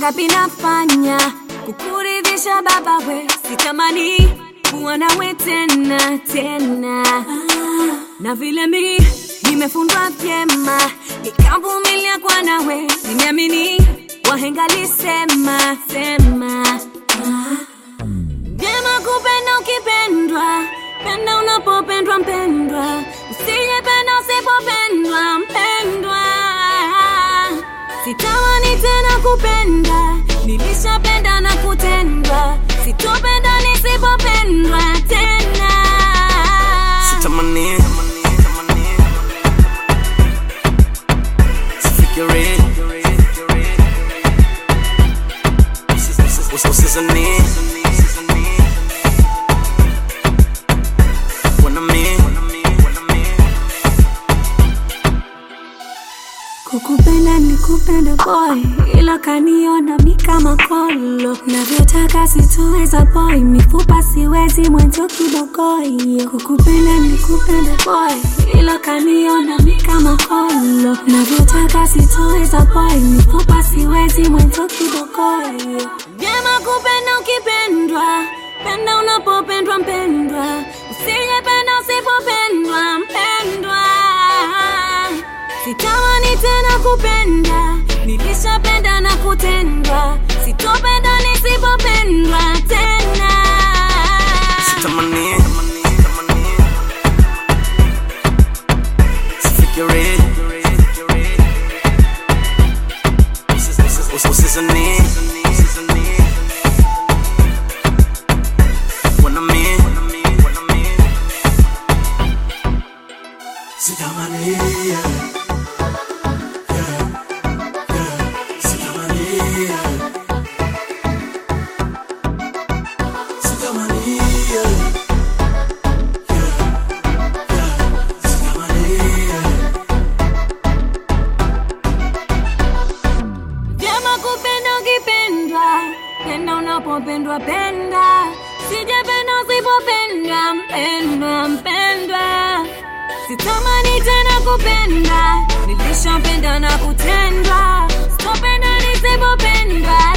mangapi nafanya kukuridhisha baba we sitamani kuwa nawe tena tena na vile mi nimefundwa vyema nikavumilia kwa nawe nimeamini wahenga lisema sema vyema kupenda ukipendwa penda unapopendwa mpendwa usijependa usipopendwa mpendwa sitamani tena kupenda nilishapenda na kutendwa sitopenda nisipopendwa tena Sitamani Sifikiri Usizani Wanami kukupenda ni kupenda boy ila kaniona mi kama kolo navyotaka sitoweza boy mifupa siwezi mwenzo kibogoyo kukupenda ni kupenda boy ila kaniona mi kama kolo navyotaka sitoweza boy mifupa siwezi mwenzo kibogoyo vyema kupenda ukipendwa penda unapopendwa mpendwa usijependa usipopendwa mpendwa sitamani tena kupenda nilishapenda na kutendwa sitopenda nisipopendwa tena Sitamani Sifikiri Usizani Wanami Sitamani, yeah. Yeah, yeah. Sitamani, yeah. Sitamani, yeah. Yeah, yeah. Sitamani, yeah. vyema kupenda ukipendwa penda unapopendwa penda sijapenda usipopendwa mpendwa mpendwa sitamani tena kupenda nilishapenda na kutendwa sitopenda nisipopendwa